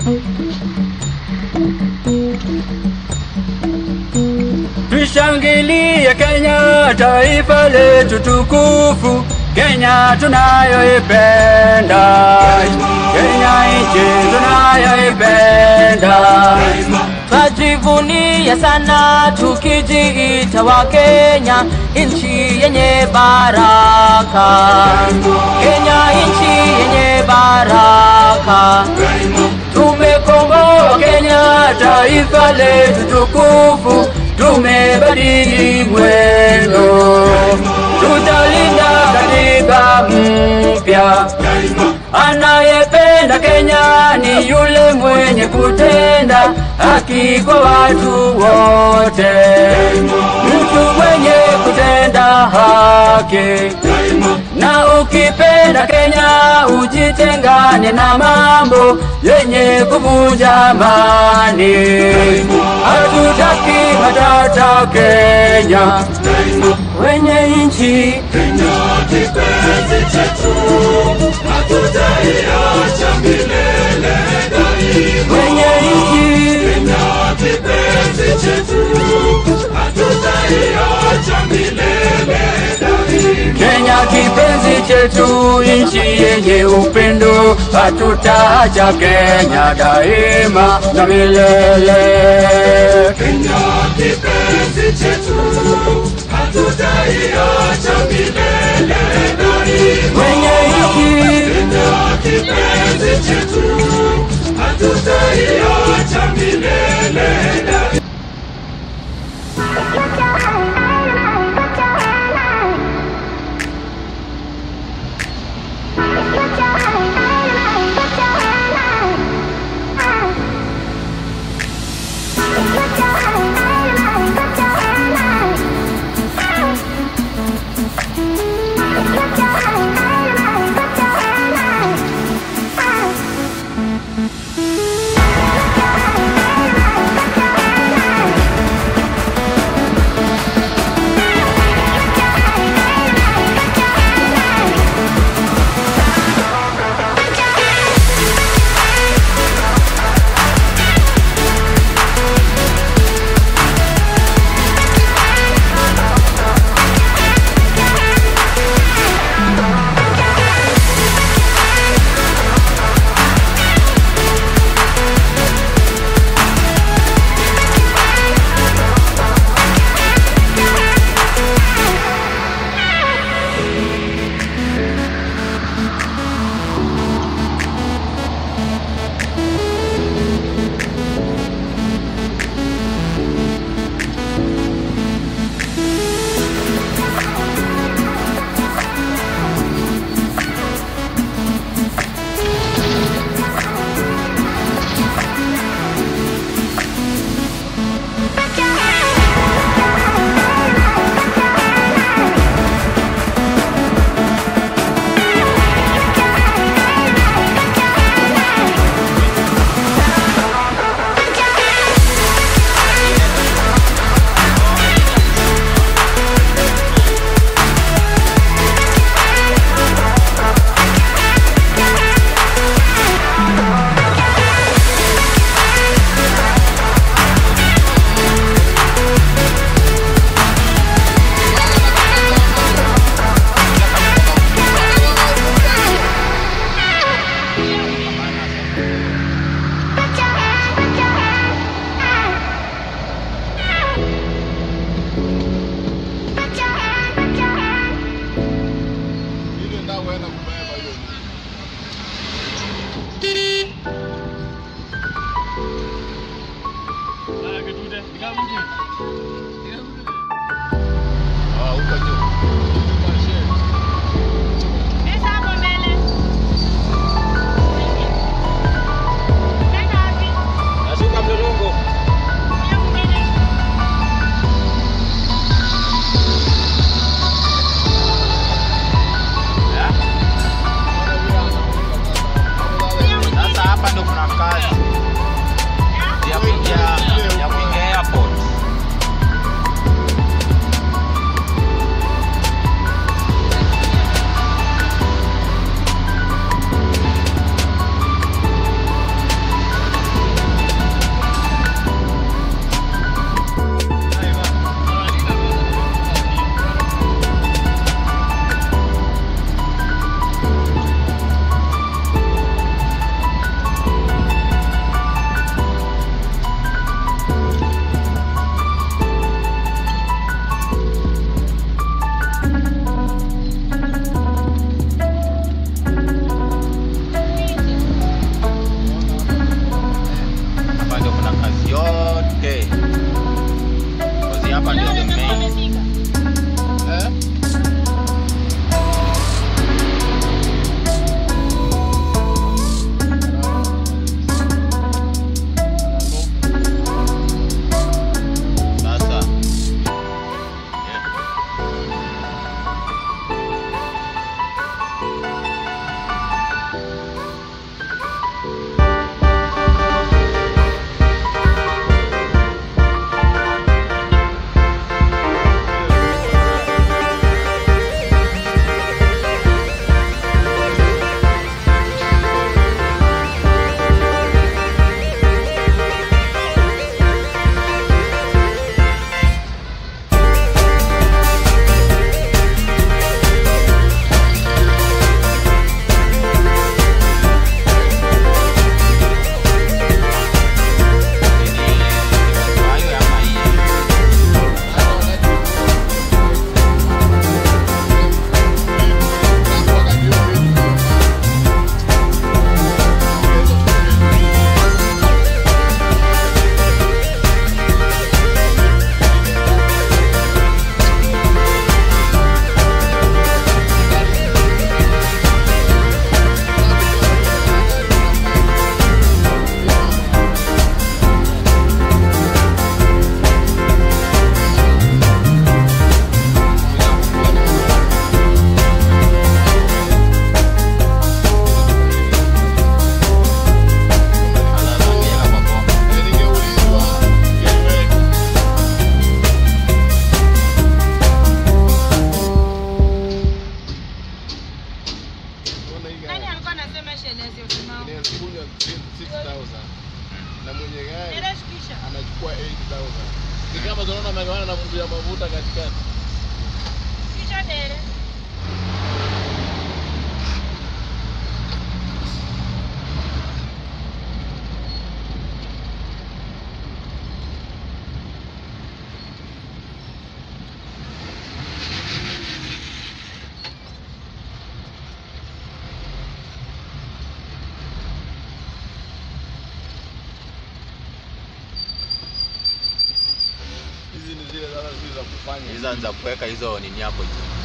Tushangilie Kenya, taifa letu tukufu, Kenya tunayoipenda, Kenya nchi tunayoipenda. Twajivunia sana tukijiita wa Kenya, nchi yenye baraka. Kenya nchi yenye baraka. Tumekomboa Kenya, taifa letu tukufu, tumebadili mwendo, tutalinda katiba mpya. Anayependa Kenya ni yule mwenye kutenda haki kwa watu wote, mtu mwenye kutenda haki. Na ukipenda Kenya ujitengane na mambo yenye kuvunja amani. Hatutaki matata Kenya, wenye nchi wenye nchi Kenya kipenzi chetu, nchi yenye upendo, hatutaacha Kenya daima na milele. Wenye nchi Sema shenezi usimao. Inakunywa 6000 na mwenye gari Nenda shikisha. anachukua 8000 ni kama tunaona amegawana na mtu ya mafuta katikati Shikisha dere. hizi ni zile sasa zile za kufanya hizo ni za kuweka hizo nini hapo juu